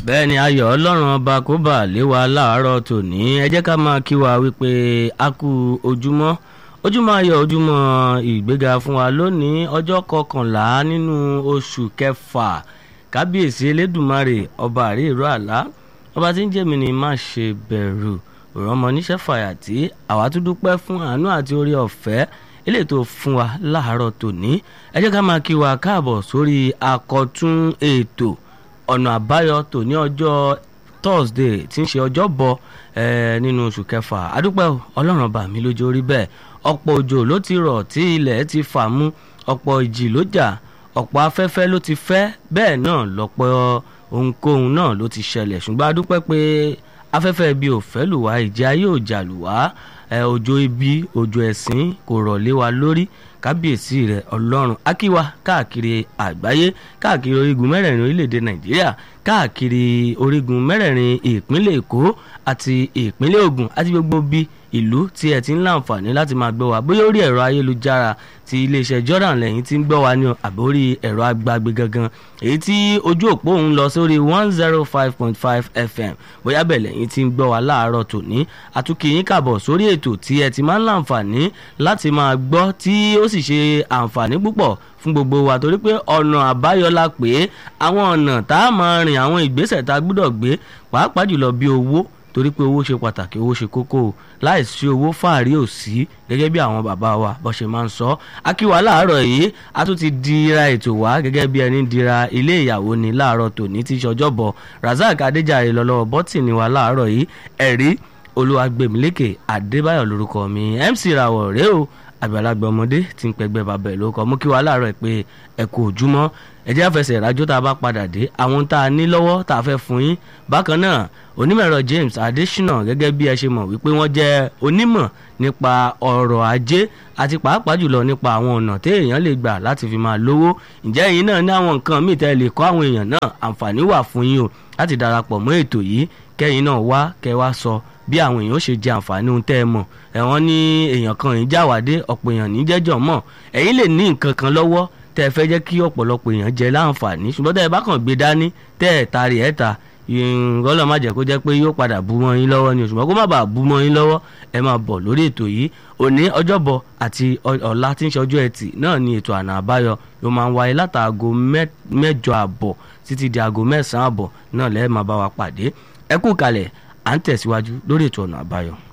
bẹ́ẹ̀ ni ayọ̀ ọlọ́run ọba kó bà lé wa láàárọ̀ tòní ẹ jẹ́ ká máa kí wa wípé a kú ojúmọ́ ojúmọ́ ayọ̀ ojúmọ́ ìgbéga fún wa lónìí ọjọ́ kọkànlá nínú oṣù kẹfà kábíyèsí elédùmarè ọba àríìró àlá ọba tí ń jẹ́mi ni má ṣe bẹ̀rù òrànmọ níṣẹ́ fàyàtì àwa tún dúpẹ́ fún àánú àti orí ọ̀fẹ́ eléyìí tó fún wa láàárọ̀ tòní ẹ jẹ́ ká máa kí wa káàbọ̀ sórí àkọ́tún ètò ọ̀nà àbáyọ tòní ọjọ́ thursday tí ń ṣe ọjọ́ bọ̀ nínú oṣù kẹfà adúpẹ́ ọlọ́run ọba mi lójó rí bẹ́ẹ̀ ọ̀pọ̀ òjò ló ti rọ̀ tí ilẹ̀ ti fà mú ọ̀pọ̀ ìjì ló jà ọ̀pọ̀ afẹ́fẹ́ ló ti fẹ́ bẹ́ẹ̀ náà lọ́pọ̀ ohunkóhun náà ló ti ṣẹlẹ̀ ṣùgbọ́n adúpẹ́ pé afẹ́fẹ́ ibi ò fẹ́ lù wá ìjì ayé ò jà lù wá òjò ibi òjò ẹ̀sìn kò rọ̀ lé wa lórí kábíyèsí rẹ̀ ọlọ́run akíwa káàkiri àgbáyé káàkiri orígun mẹ́rẹ̀ẹ̀rin orílẹ̀-èdè nàìjíríà káàkiri orígun mẹ́rẹ̀ẹ̀rin ìpínlẹ̀ èkó àti ìpínlẹ̀ ògùn àti gbogbo bí ìlú tí ẹ ti ń láǹfààní láti máa gbọ́ wa bóyá orí ẹ̀rọ ayélujára ti iléeṣẹ́ jordan lẹ́yìn tí ń gbọ́ wa ní àbórí ẹ̀rọ agbágbé gangan èyí tí ojú òpó òun lọ sórí one zero five point five fm bóyá bẹ̀ lẹ́yìn tí ń gbọ́ wa láàárọ̀ tòní àtúnkìyín kàbọ̀ sórí ètò tí ẹ ti máa ń láǹfààní láti máa gbọ́ tí ó sì ṣe àǹfààní púpọ̀ fún gbogbo wa torí pé ọ̀nà àbáyọ la pé àwọn ọ̀nà tá a máa rìn àwọn ìgbésẹ̀ tá a gbúdọ̀ gbé pàápàá jùlọ bí owó torí pé owó ṣe pàtàkì owó ṣe kókó o láìsí owó fàárí ò sí gẹ́gẹ́ bí àwọn bàbá wa bó ṣe máa ń sọ akíwa láàárọ̀ yìí a tún ti dira ètò wá gẹ́gẹ́ bí ẹni dira ilé ìyàwó ni láàárọ̀ tòní tí ṣọjọ́bọ̀ razak adéjàre lọ́lọ́wọ́ bọ́tìnì wa láàárọ̀ yìí ẹ̀rí olúwagbèmílékè adébáyọ̀ lórúkọ mi mc rawọ̀ rèé o àgbàlagbà ọmọdé tí ń pẹgbẹ́ bàbá ẹ̀ ló kọ́ mú kí wàá láàárọ̀ ẹ̀ pé ẹ kú ojúmọ́ ẹ jẹ́ àfẹsẹ̀ ìrájọ́ tá a bá padà dé àwọn tá a ní lọ́wọ́ tá a fẹ́ fún yín bákan náà onímọ̀ẹ̀rọ James Adésínà gẹ́gẹ́ bí ẹ ṣe mọ̀ wípé wọ́n jẹ́ onímọ̀ nípa ọrọ̀ ajé àti pàápàá jùlọ nípa àwọn ọ̀nà tí èèyàn lè gbà láti fi máa lówó ǹjẹ́ ẹ̀yin náà ní àwọn nǹkan míì tẹ́ lè kọ́ àwọn èèyàn náà àǹfààní wà fún yín o láti darapọ̀ mọ́ ètò yìí kẹ́yìn náà wá kẹ́ wá sọ bí àwọn èèyàn ó ṣe jẹ àǹfààní ohun tẹ́ ẹ mọ̀ ẹ̀wọ̀n ní èèyàn kan yìí jáwádé ọ̀pọ̀ èèyàn ní jẹ́jọ́ mọ̀ ẹ̀yin lè ní nǹkan kan lọ́wọ́ tẹ́ ẹ fẹ́ jẹ́ kí ọ̀pọ̀lọpọ̀ èèyàn jẹ láǹfààní ṣùgbọ́n tẹ́ ẹ bá kàn gbé dání tẹ́ ẹ tari ẹ̀ ta ìrànlọ́ má jẹ́ kó jẹ́ pé yóò padà bú mọ́ yín lọ́wọ́ ni ṣùgbọ́n kó má bàa bú mọ́ yín lọ́wọ́ ẹ máa bọ̀ lórí ètò yìí òní ọjọ́bọ̀ àti ọ̀la tí ń ṣe ọjọ́ ẹtì náà ni ètò àná àbáyọ yóò máa ń wáyé látàgò mẹ́jọ àbọ̀ títí di aago mẹ́sàn-án àbọ̀ náà lẹ́ẹ̀ máa bá wa pàdé ẹ kú kalẹ̀ à ń tẹ̀síwájú lórí ètò ọ̀nà àbáyọ.